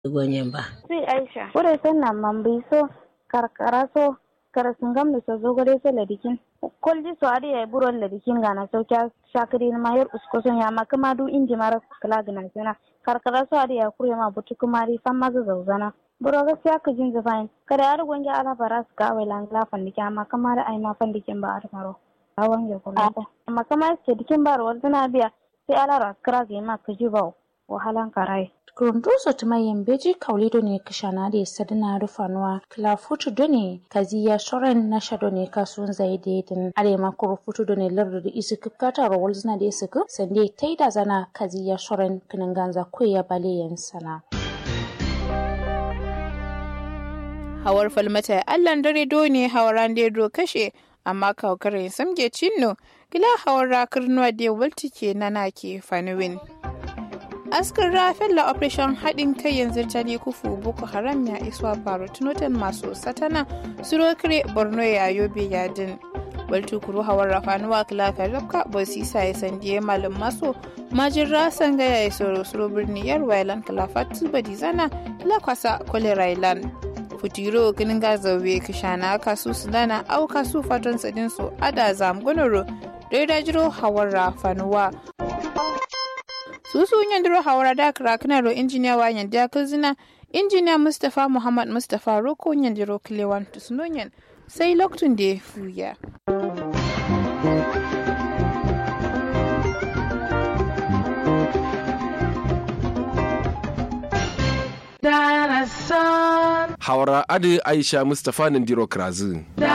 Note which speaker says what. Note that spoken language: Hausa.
Speaker 1: Gonyemba.
Speaker 2: Si Aisha.
Speaker 3: Kure sanna mambi so karkara so karasingam da so zogore so ladikin. Kolji so adi ya buron ladikin gana so kya shakiri na mayar usko son ya maka madu inji mara kala gana sana. Karkara so adi ya kure ma butu kumari fan maza zauzana. Buro gaskiya ka jin zafain. Kada ya rugun ya ala bara su ka awai langla fandike amma kamar ai ma fandikin ba a maro. A wange kuma. Amma kamar ce dikin ba rawar zana biya sai ala raskara ga ma ka ji ba wahalan karai.
Speaker 4: Kurunduso tuma yembeji kaulido ne kishana da sadina rufanuwa kila futu done kaziya shoren na shado ne kasun zai dedin arema kuro futu done lardu da isu kipkata rawal zina da isu kup sande taida zana kaziya shoren kinin ganza kuya bale sana.
Speaker 2: Hawar falmata allan dare do ne hawaran do kashe amma kawkarin samge cinno gila hawar rakar nuwa da waltike na nake fanuwin. askar rafin la operation haɗin kai yanzu ta ne kufu boko haram ya iswa baro tunotan masu satana surokire borno ya yobe yadin waltu kuru hawar rafanuwa kilafa rabka bosisa ya sandiye malin maso majin rasan gaya ya soro suro birni yar wailan kilafa tubadi zana lakwasa kolera ilan futiro ginin gazawe kishana kasu sudana au kasu fatan sadin su ada zamgonoro da jiro hawar rafanuwa susu yandiro hawara da krakna ro injiniya wa yanda kuzina injiniya mustapha muhammad mustapha roko yandiro kilewan tusnonyan sai loktun da fuya
Speaker 5: Hawara Adi Aisha Mustapha Nandiro Krazin.